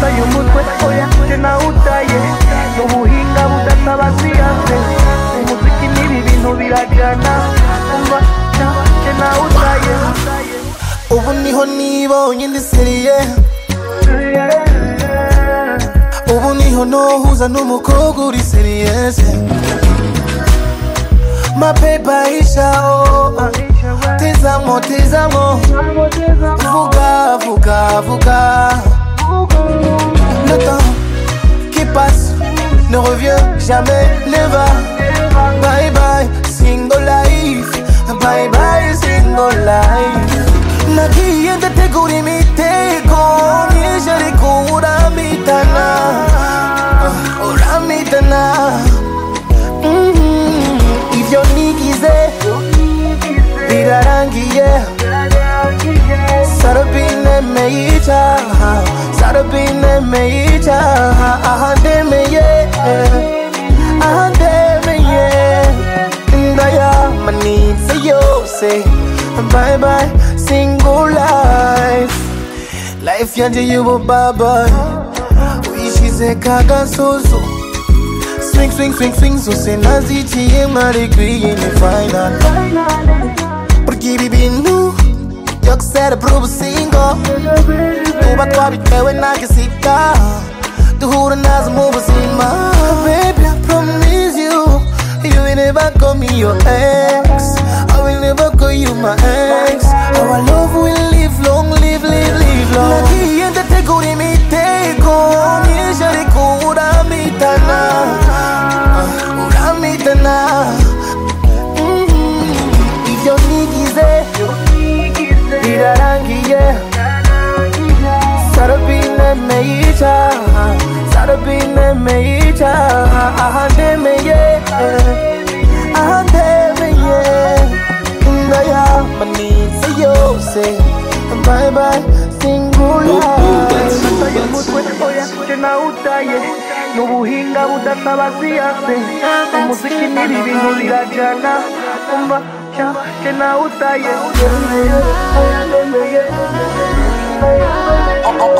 uyu mutwe oya tujye nawe utaye n'ubuhinga budatabaziyanze umuziki n'ibi bintu birajyana umva tujye nawe utaye ubu niho nibonye ndi seriye ubu niho nohuza n'umukobwa uri seriyeze mapepa ishaho tezamwo tezamwo vuga vuga vuga le temps qui passe ne revient jamais never bye bye single life bye bye single life nagiye ndategura imitego nije ariko uramitana uramitana Mhm. ibyo nigize birarangiye sarabine meyica sarabine meyica aha ndemeye aha ndemeye ndayamanitse yose bye bye single life life yanjye y'ubu baba uyishyize kagasozo swing swing swing swing zose naziciye mwari gwiyini final Porque ibi bintu byo gusera buri ubusingo tuba twabitewe na gisita duhura nazo mu buzima baby I promise you you will never call me your ex I will never call you my ex our love will live long live live live long nagiye ndategura imitego myinshi ariko uramitana Ah, uramitana Mhm. ibyo nigize birarangiye sarabine meyica sarabine meyica aha ndemeye aha ndemeye ndayamanitse yose bye bye singulaye uyu mutwe oya tujye nawe utaye n'ubuhinga budatabaziyanze umuziki n'ibi bintu birajyana umva tujye nawe utaye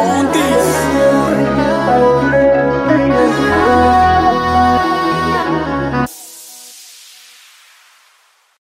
On this.